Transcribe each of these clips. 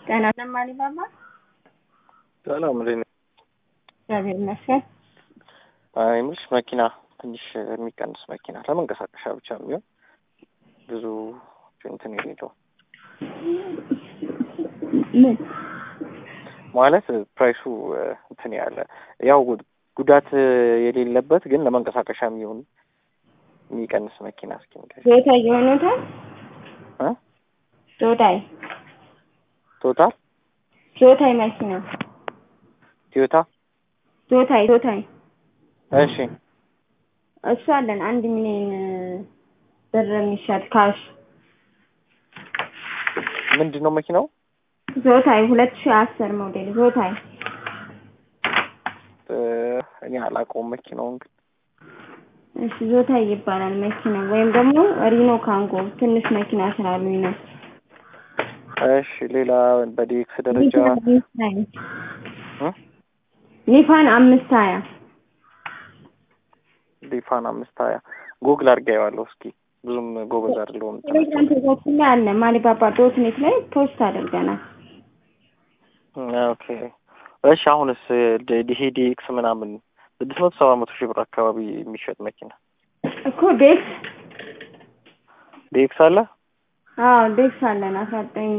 ጤና ለማን ይባባል? ሰላም እንዴት ነህ? እግዚአብሔር ይመስገን። አይ የምልሽ መኪና ትንሽ የሚቀንስ መኪና ለመንቀሳቀሻ ብቻ የሚሆን ብዙ እንትን የሌለው ምን ማለት ፕራይሱ እንትን ያለ ያው ጉዳት የሌለበት ግን ለመንቀሳቀሻ የሚሆን የሚቀንስ መኪና እስኪ ንገሪኝ። ቶዮታ የሆኑታል እ ቶዮታይ ቶታል ቶዮታይ መኪና ቶዮታ ቶዮታይ ቶዮታይ እሺ እሱ አለን አንድ ሚሊዮን ብር የሚሸጥ ካሽ ምንድን ነው መኪናው? ዞታይ ሁለት ሺህ አስር ሞዴል ዞታይ እ እኔ አላውቀውም መኪናውን ግን እሺ ዞታይ ይባላል መኪና ወይም ደግሞ ሪኖ ካንጎ ትንሽ መኪና ስላሉኝ ነው። እሺ ሌላ በዲኤክስ ደረጃ እ ኒፋን አምስት ሀያ ሊፋን አምስት ሀያ ጉግል አድርጌዋለሁ እስኪ ብዙም ጎበዝ አይደለሁም ቴሌግራም ፔጃችን ላይ አለ ማሊባባ ዶት ኔት ላይ ፖስት አድርገናል። ኦኬ እሺ አሁንስ ይሄ ዲኤክስ ምናምን ስድስት መቶ ሰባ መቶ ሺህ ብር አካባቢ የሚሸጥ መኪና እኮ ዴክስ ዲኤክስ አለ አዎ ዴክስ አለን አስራ ዘጠኝ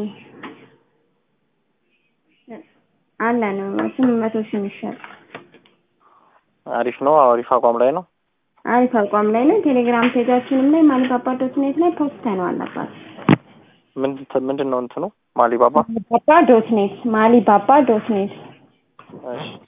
አለን ስምንት መቶ ሺህ የሚሸጥ አሪፍ ነው አሪፍ አቋም ላይ ነው አሪፍ አቋም ላይ ነው። ቴሌግራም ፔጃችንም ላይ ማሊባባ ዶት ኔት ላይ ፖስት ነው አለባት። ምንድን ምንድን ነው እንትኑ ማሊባባ ማሊባባ ዶት ኔት ማሊባባ ዶት ኔት እሺ